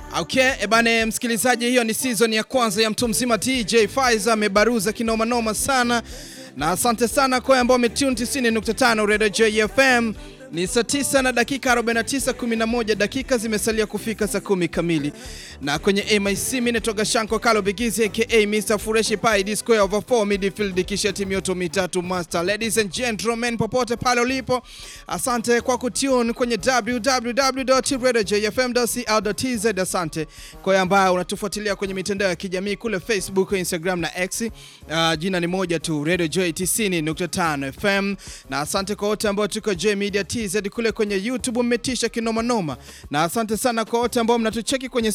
Okay, ebane msikilizaji, hiyo ni season ya kwanza ya mtu mzima DJ Faiza amebaruza kinoma noma sana, na asante sana kwa ambao umetune 90.5 Radio JFM. Ni saa 9 na dakika 49, 11 dakika zimesalia kufika saa kumi kamili, na kwenye MIC mimi natoka Shanko Kalo Bigizi aka Mr Fureshi Pai Disco over 4 midfield kisha timu yote mitatu master. Ladies and gentlemen, popote pale ulipo, asante kwa kutune kwenye www.radiojfm.co.tz. Asante kwa ambao unatufuatilia kwenye mitandao ya kijamii kule Facebook, Instagram na X. Uh, jina ni moja tu Radio J 90.5 FM, na asante kwa wote ambao tuko J Media TZ kule kwenye YouTube, mmetisha kinoma noma, na asante sana kwa wote ambao mnatucheki kwenye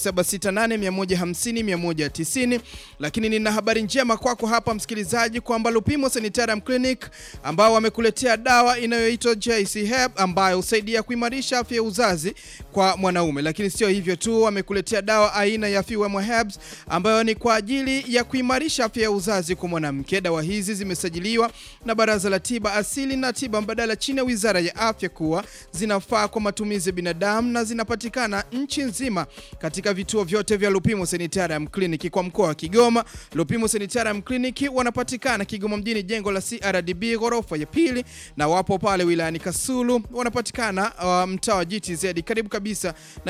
0768150190. Lakini nina habari njema kwako hapa msikilizaji, kwamba Lupimo Sanitarium Clinic ambao wamekuletea dawa inayoitwa JC Herb ambayo husaidia kuimarisha afya ya uzazi kwa mwanaume. Lakini sio hivyo tu, wamekuletea dawa aina ya Fuem Herbs ambayo ni kwa ajili ya kuimarisha afya ya uzazi kwa mwanamke. Dawa hizi zimesajiliwa na Baraza la Tiba Asili na Tiba Mbadala chini ya Wizara ya Afya kuwa zinafaa kwa matumizi ya binadamu na zinapatikana nchi nzima katika vituo vyote vya Lupimo Sanitarium Clinic kwa mkoa wa Kigoma. Lupimo Sanitarium Clinic wanapatikana Kigoma mjini, jengo la CRDB ghorofa ya pili, na wapo pale wilayani Kasulu wanapatikana uh, mtaa wa GTZ karibu kabisa na